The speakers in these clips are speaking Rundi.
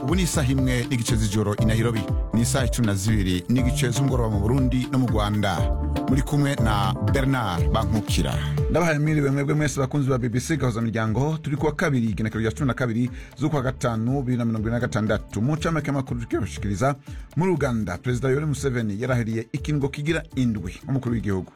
ubu ni isaha imwe n'igice z'ijoro i nairobi ni isaha icumi na zibiri n'igice z'umugoroba mu burundi no mu rwanda muri kumwe na bernard bankukira ndabahaye mwiriwe mwebwe mwese bakunzi ba bbc gahuza miryango turi kuwa kabiri igenekerezo rya cumi na kabiri z'ukwa gatanu bibiri na mirongo ine na gatandatu mu ncamake y'amakuru tukibashikiriza muri uganda perezida yoweri museveni yarahiriye ikingo kigira indwi nk'umukuru w'igihugu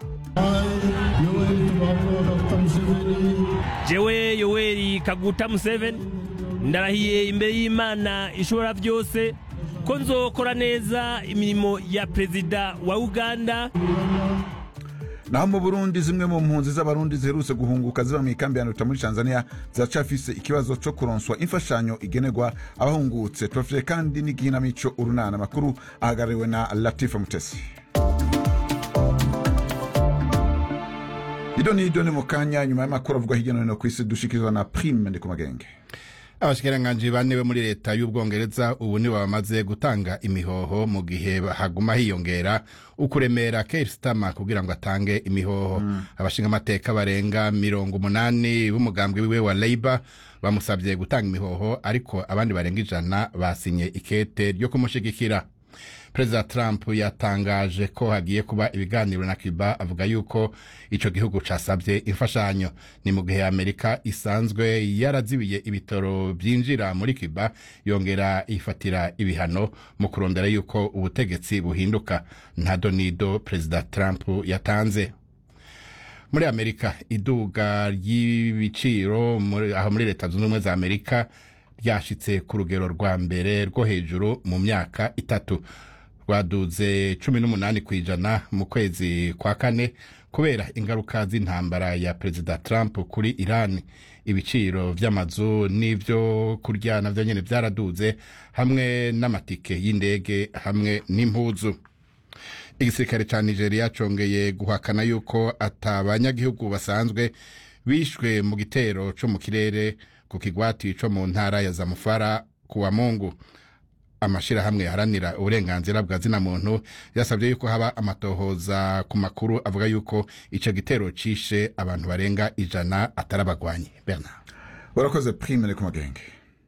jewe yoweri kaguta museveni ndarahiye imbere y'imana ishobora byose ko nzokora neza imirimo ya perezida wa uganda naho mu burundi zimwe mu mpunzi z'abarundi ziherutse guhunguka ziba mu ikambi ya nduta muri tanzania ziracafise ikibazo co kuronswa imfashanyo igenerwa abahungutse tubafitiye kandi n'igihinamico urunana amakuru ahagarariwe na latifa mutesi ido ni ido ni mu kanya nyuma y'amakuru avugwa hirya no hino ku isi dushikirizwa na prime ndi ku magenge abashikiranganji bane bo muri leta y'ubwongereza ubu nibo bamaze gutanga imihoho mu gihe haguma hiyongera ukuremera Keir Starmer kugira ngo atange imihoho mm. abashinga amateka barenga mirongo umunani b'umugambwe wiwe wa Labour bamusabye gutanga imihoho ariko abandi barenga ijana basinye ikete ryo kumushigikira perezida trump yatangaje ko hagiye kuba ibiganiro na cuba avuga yuko ico gihugu casabye imfashanyo ni mu gihe amerika isanzwe yarazibiye ibitoro vyinjira muri cuba yongera ifatira ibihano mu kurondera yuko ubutegetsi buhinduka nta donido perezida trump yatanze muri amerika iduga ry'ibiciro aho muri leta zunze ubumwe za amerika ryashitse ku rugero rwa mbere rwo hejuru mu myaka itatu rwaduze cumi n'umunani ku ijana mu kwezi kwa kane kubera ingaruka z'intambara ya perezida trump kuri iran ibiciro vy'amazu n'ivyo kurya navyo nyene vyaraduze hamwe n'amatike y'indege hamwe n'impuzu igisirikare ca nigeria congeye guhakana yuko ata banyagihugu basanzwe bishwe mu gitero co mu kirere ku kigwati co mu ntara ya zamufara kuwa mungu amashirahamwe yaharanira uburenganzira bwa zina muntu yasabye yuko haba amatohoza ku makuru avuga yuko ico gitero cishe abantu barenga ijana atari abagwanyi bernard urakoze prime ni ku magenge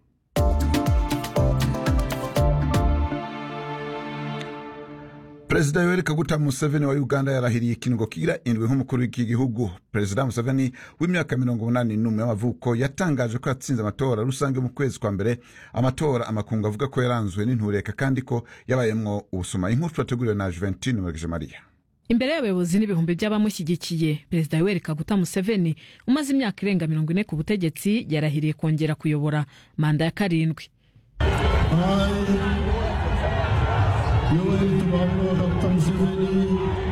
perezida yoweri kaguta museveni wa uganda yarahiriye ikingo kigira indwi nk'umukuru w'iki gihugu perezida museveni w'imyaka mirongo umunani n'umwe y'amavuko yatangaje ko yatsinze amatora rusange mu kwezi kwa mbere amatora amakungu avuga ko yaranzwe n'intureka kandi ko yabayemwo ubusuma inkuru twateguriwe na juventine murigije mariya imbere y'abayobozi n'ibihumbi by'abamushyigikiye perezida yoweri kaguta museveni umaze imyaka irenga mirongo ine ku butegetsi yarahiriye kongera kuyobora manda ya karindwi yoweri tubaburo dr museveni